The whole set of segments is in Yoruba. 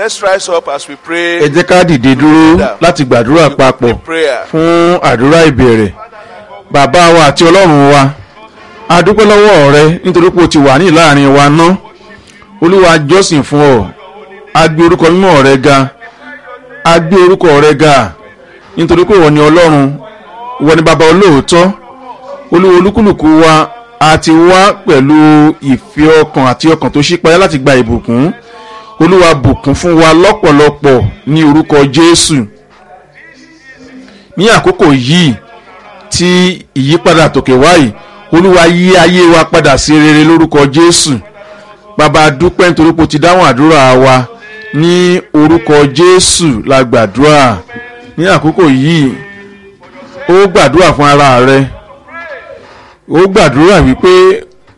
Let's rise up as we pray. ẹ jẹ́ ká dìde dúró láti gbàdúrà papọ̀ prayer. fún àdúrà ìbẹ̀rẹ̀ bàbá wa àti ọlọ́run wa a dúpẹ́ lọ́wọ́ rẹ nítorí pé o ti wà ní láàrin wa ná olúwa jọ́sìn fún ọ a gbé orúkọ mímọ́ rẹ ga a gbé orúkọ rẹ ga nítorí pé ìwọ ni ọlọ́run ìwọ ni bàbá olóòótọ́ olúwa olúkúlùkù wa a ti wá pẹ̀lú ìfẹ́ ọkàn àti ọkàn tó ṣípayá láti gba ìbùkún olúwa bùkún fún wa lọ́pọ̀lọpọ̀ ní orúkọ jésù ní àkókò yìí tí ìyípadà tòkè wáyé olúwa yí ayé wa padà sí rere lórúkọ jésù bàbá dúpẹ́ nítorí pé o ti dáhùn àdúrà wa ní orúkọ jésù la gbàdúrà ní àkókò yìí ó gbàdúrà fún ara rẹ ó gbàdúrà wípé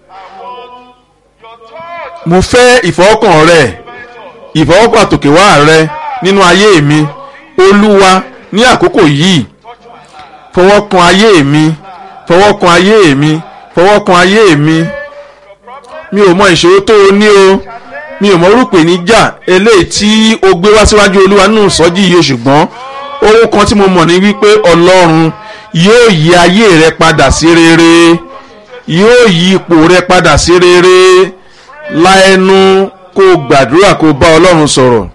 mo fẹ́ ìfọwọ́kàn rẹ ìfọwọ́kàn àtòkèwá rẹ nínú ayé mi olúwa ní àkókò yìí fọwọ́ kan ayé mi fọwọ́ kan ayé mi fọwọ́ kan ayé mi mi ò mọ ìṣòro tó o ní o mi ò mọ orúkọ ìníjà eléyìí tí o gbé wá síwájú olúwa nínú ìsọjí yìí o ṣùgbọ́n ohun kan tí mo mọ̀ ní wípé ọlọ́run yóò yí ayé rẹ padà sí rere yóò yí ipò rẹ padà sí rere láẹnu kó o gbàdúrà kó o bá ọlọ́run sọ̀rọ̀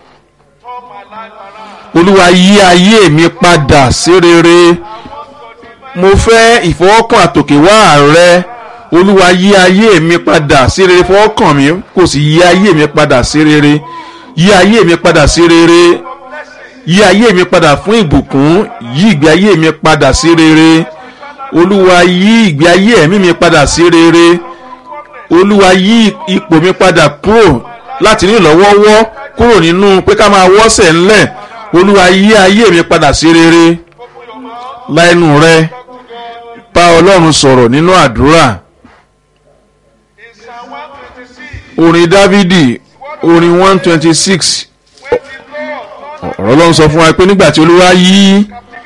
olúwa yí ayé mi padà sí rere mo fẹ́ ìfọwọ́kàn àtòkèwá rẹ olúwa yí ayé mi padà sí rere fọwọ́kàn mi kò sì yí ayé mi padà sí rere yí ayé mi padà sí rere yí ayé mi padà fún ìbùkún yí ìgbé ayé mi padà sí rere olúwa yí ìgbé ayé ẹ̀mí mi padà sí rere olúwa yí ipò mi padà kúrò láti ní ìlọ́wọ́wọ́ kúrò nínú pé ká máa wọ́sẹ̀ ńlẹ̀ olúwa yí ayé mi padà sí rere láìnú rẹ bá ọlọ́run sọ̀rọ̀ nínú àdúrà orin dávidi orin one twenty six ọ̀rọ̀ ọlọ́run sọ fún wa pé nígbà tí olúwa yí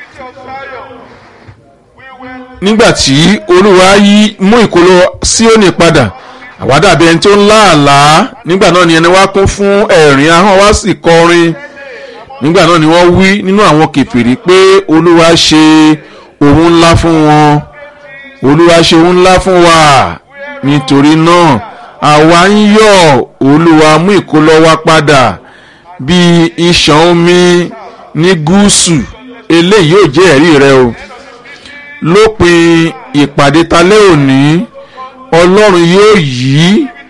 nígbà tí olúwa yí mú ìkólọ síónì padà àwa dàbí ẹni tó ń láàlá nígbà náà ni ẹni wá kún fún ẹ̀rín ahọ́n wá sì kọrin nígbà náà ni wọ́n wí nínú àwọn kèfèrí pé olúwa ṣe ohun ńlá fún wọn olúwa ṣe ohun ńlá fún wa nítorí náà àwa ń yọ̀ olúwa mú ìkólọ wa padà bí ìṣàn omi ní gúúsù eléyìí yóò jẹ́ ẹ̀rí rẹ o lópin ìpàdé talẹ́ òní ọlọ́run yóò yí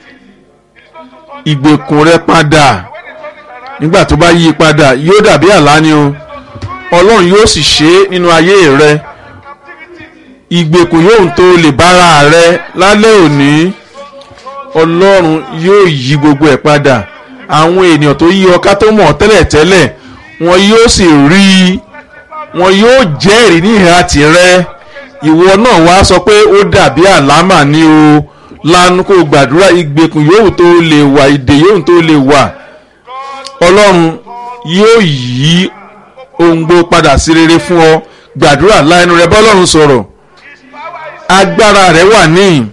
ìgbèkùn rẹ padà nígbà tó bá yí padà yóò dàbí àlá ni o ọlọ́run yóò sì ṣe é nínú ayé rẹ ìgbèkùn yóò tó lè bára rẹ lálẹ́ òní ọlọ́run yóò yí gbogbo ẹ̀ padà àwọn ènìyàn tó yí ọká tó mọ̀ tẹ́lẹ̀tẹ́lẹ̀ wọn yóò sì rí i wọn yóò jẹ́rìí ní ìhà tirẹ̀ ìwọ náà wá sọ pé ó dàbí àlámà ni o lanu kó gbàdúrà ìgbèkùn yóò tó lè wà ìdè yóò tó lè wà ọlọ́run yóò yí ohun gbó padà sí rere fún ọ gbàdúrà láìnú rẹ bọ́lọ́run sọ̀rọ̀ agbára rẹ wà níyìn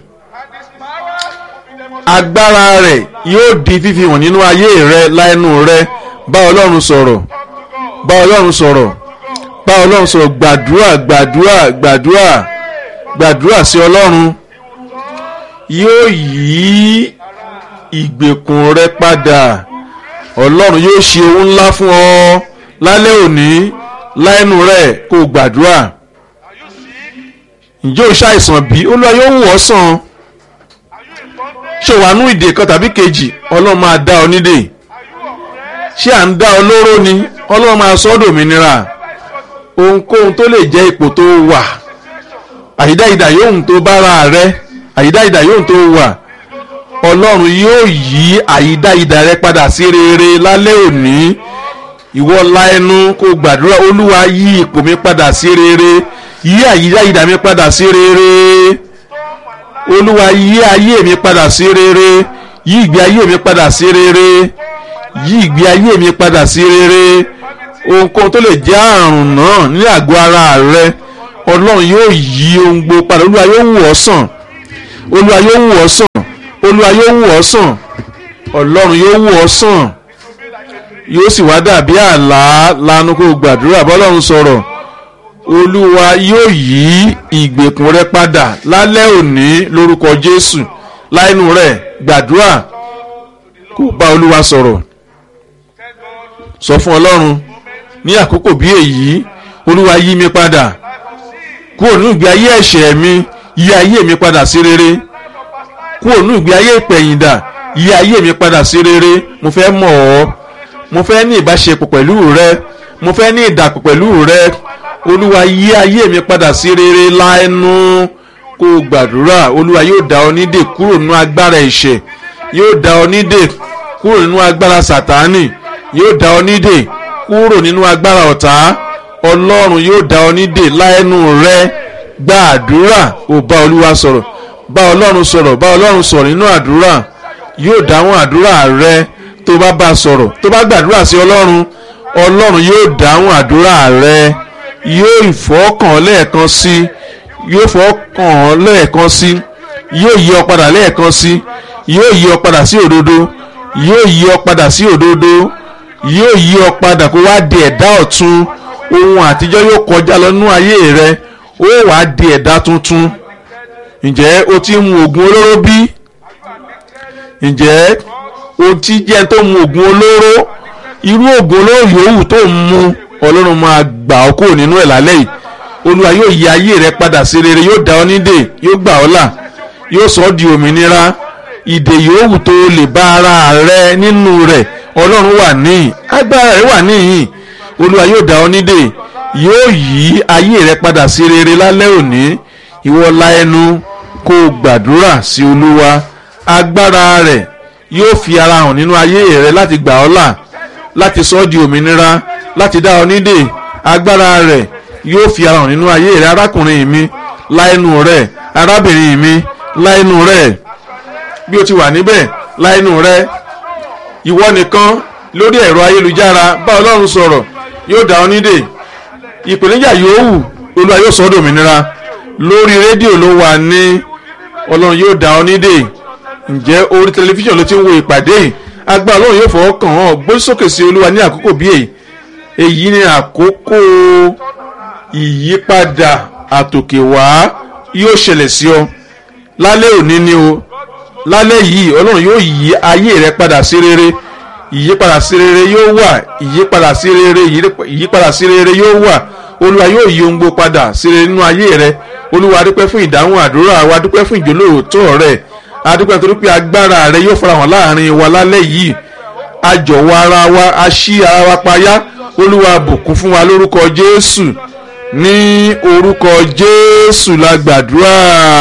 agbára rẹ yóò di fífi hàn nínú ayé rẹ láìnú rẹ bá ọlọ́run sọ̀rọ̀ bá ọlọ́run sọ̀rọ̀ bá ọlọ́run sọ̀rọ̀ gbàdúrà gbàdúrà gbàdúrà gbàdúrà sí ọlọ́run yóò yí ìgbèkùn rẹ padà ọlọ́run yóò ṣe ohun ńlá fún ọ lálẹ́ òní láìnú rẹ̀ kó o gbàdúrà ǹjẹ́ o ṣàìsàn bí olúwa yóò wò ọ́ sàn ṣé wàá nú ìdè kan tàbí kejì ọlọ́run máa dá ọ nídè ṣé à ń dá ọ lóró ni ọlọ́run máa sọ ọ́ dòmìnira ohunkóhun tó lè jẹ́ ipò tó wà àyídáyidà yóò tó bára rẹ àyídáyidà yóò tó wà ọlọ́run yóò yí àyídáyidà rẹ padà sí rere lálẹ́ òní ìwọ la ẹnu kó gbàdúrà olúwa yí ipò mi padà sí rere yí àyídáyidà mi padà sí rere olúwa yí ayé mi padà sí rere yí ìgbé ayé mi padà sí rere yí ìgbé ayé mi padà sí rere ohunkóhun tó lè jẹ́ àrùn náà ní àgọ́ ara rẹ ọlọ́run yóò yí ohun gbogbo padà olúwa yóò wò ọ́ sàn olúwa yóò wò ọ́ sàn olúwa yóò wò ọ́ sàn ọlọ́run yóò wò ọ́ sàn yóò sì wá dàbí àlá lanu kó gbàdúrà bọ́lọ́run sọ̀rọ̀ olúwa yóò yí ìgbèkùn rẹ padà lálẹ́ òní lórúkọ jésù láìnú rẹ gbàdúrà kó bá olúwa sọ̀rọ̀ sọ fún ọlọ́run ní àkókò bí èyí olúwa yí mi padà kúrò nínú ìgbé ayé ẹ̀ṣẹ̀ mi yí ayé mi padà sí rere kúrò nínú ìgbé ayé ìpẹ̀yìndà yí ayé mi padà sí rere mo fẹ́ mọ̀ ọ́ mo fẹ́ ní ìbáṣepọ̀ pẹ̀lú rẹ mo fẹ́ ní ìdàpọ̀ pẹ̀lú rẹ olúwa yí ayé mi padà sí rere láẹnu kó o gbàdúrà olúwa yóò dá ọ nídè kúrò nínú agbára ẹ̀ṣẹ̀ yóò dá ọ nídè kúrò nínú agbára sàtánì yóò dá ọ nídè kúrò nínú agbára ọ̀tá ọlọ́run yóò dá ọ nídè láẹnu rẹ gbàdúrà ò bá olúwa sọ̀rọ̀ bá ọlọ́run sọ̀rọ̀ bá ọlọ́run sọ̀rọ̀ nínú àdúrà yóò dáhùn àdúrà rẹ tó bá bá sọ̀rọ̀ tó bá gbàdúrà sí ọlọ́run ọlọ́run yóò dáhùn àdúrà rẹ yóò ìfọ́kàn lẹ́ẹ̀kan sí yóò fọ́kàn lẹ́ẹ̀kan sí yóò yí ọ padà lẹ́ẹ̀kan sí yóò yí ọ padà sí òdodo yóò yí ọ padà sí òdodo yóò yí ọ padà kó wá di ẹ̀dá ọ̀tun ohun àtijọ́ yóò kọjá lọ nú ayé rẹ ó wàá di ẹ̀dá tuntun ǹjẹ́ o ti mu oògùn olóró bí ǹjẹ́ o ti jẹ́ tó mu oògùn olóró irú oògùn olóró yòówù tó ń mu ọlọ́run máa gbà ọ́ kúrò nínú ẹ̀ lálẹ́ yìí olúwa yóò yí ayé rẹ padà sí rere yóò dá ọ nídè yóò gbà ọ́ là yóò sọ ọ́ di òmìnira ìdè yòówù tó lè bá ara rẹ nínú rẹ̀ ọlọ́run wà níyìn agbára rẹ wà níyìn olúwa yóò dá ọ nídè yóò yí ayé rẹ padà sí rere lálẹ́ òní ìwọ la ẹnu kó o gbàdúrà sí olúwa agbára rẹ̀ yóò fi ara hàn nínú ayé rẹ láti gbà ọ́ là láti sọ ọ́ di òmìnira láti dá ọ nídè agbára rẹ̀ yóò fi ara hàn nínú ayé rẹ arákùnrin mi láìnú rẹ arábìnrin mi láìnú rẹ bí o ti wà níbẹ̀ láìnú rẹ ìwọ nìkan lórí ẹ̀rọ ayélujára bá ọlọ́run sọ̀rọ̀ yóò dá ọ nídè ìpèníjà yòówù olúwa yóò sọ ọ́ dòmìnira lórí rédíò ló wà ní ọlọ́run yóò dá ọ nídè ǹjẹ́ orí tẹlifíṣàn ló ti ń wo ìpàdé agbára ọlọ́run yóò fọwọ́ kàn án gbé sókè sí olúwa ní àkókò bí èyí èyí ni àkókò ìyípadà àtòkè wá yóò ṣẹlẹ̀ sí ọ lálẹ́ òní ni o lálẹ́ yìí ọlọ́run yóò yí ayé rẹ padà sí rere ìyípadà sí rere yóò wà ìyípadà sí rere ìyípadà sí rere yóò wà olúwa yóò yí ohun gbogbo padà sí rere nínú ayé rẹ olúwa dúpẹ́ fún ìdáhùn àdúrà wa dúpẹ́ fún ìjólóòótọ́ rẹ adúpẹ́ nítorí pé agbára rẹ yóò farahàn láàrin wa lálẹ́ yìí ajọ̀wọ́ ara wa a ṣí ara wa payá olúwa bùkún fún wa lórúkọ jésù ní orúkọ jésù la gbàdúrà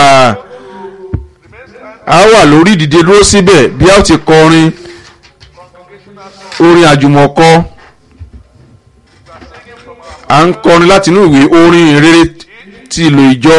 a wà lórí ìdìde dúró síbẹ̀ bí a ó ti kọrin orin àjùmọ̀kọ à ń kọrin láti inú ìwé orin ìrere ti ìlò ìjọ.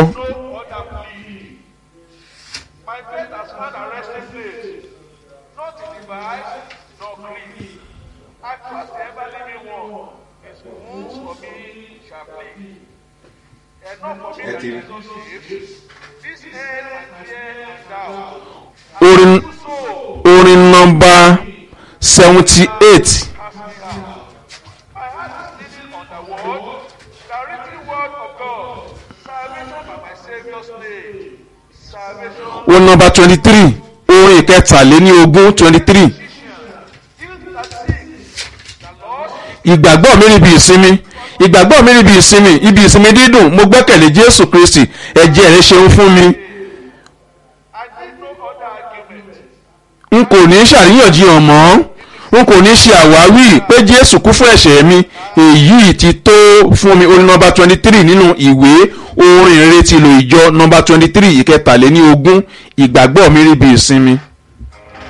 My faith has found a resting place, not in device nor creed. I trust the ever living one. His wounds for me shall bleed. And not for me that Jesus saves. This end my fear and doubt. orin orin nọmba seventy eight Has me out. My heart is living on the word, the written word of God. Salvation by my Savior's name. Salvation. orin nọmba twenty three orin ìkẹtàléní ogún twenty three Heal that sick, the lost, ìgbàgbọ́ mi níbi ìsinmi ìgbàgbọ́ mi níbi ìsinmi ibi ìsinmi dídùn mo gbẹ́kẹ̀lé jésù kristi ẹ̀jẹ̀ rẹ̀ ṣeun fún mi I need no other argument. n kò ní ṣàríyànjiyàn mọ́ n kò ní ṣe àwáwí pé jésù kú fún ẹ̀ṣẹ̀ mi èyí ti tó fún mi orin nọmba twenty three nínú ìwé orin ìrètí ìlò ìjọ nọmba twenty three ìkẹtàléní ogún ìgbàgbọ́ mi níbi ìsinmi.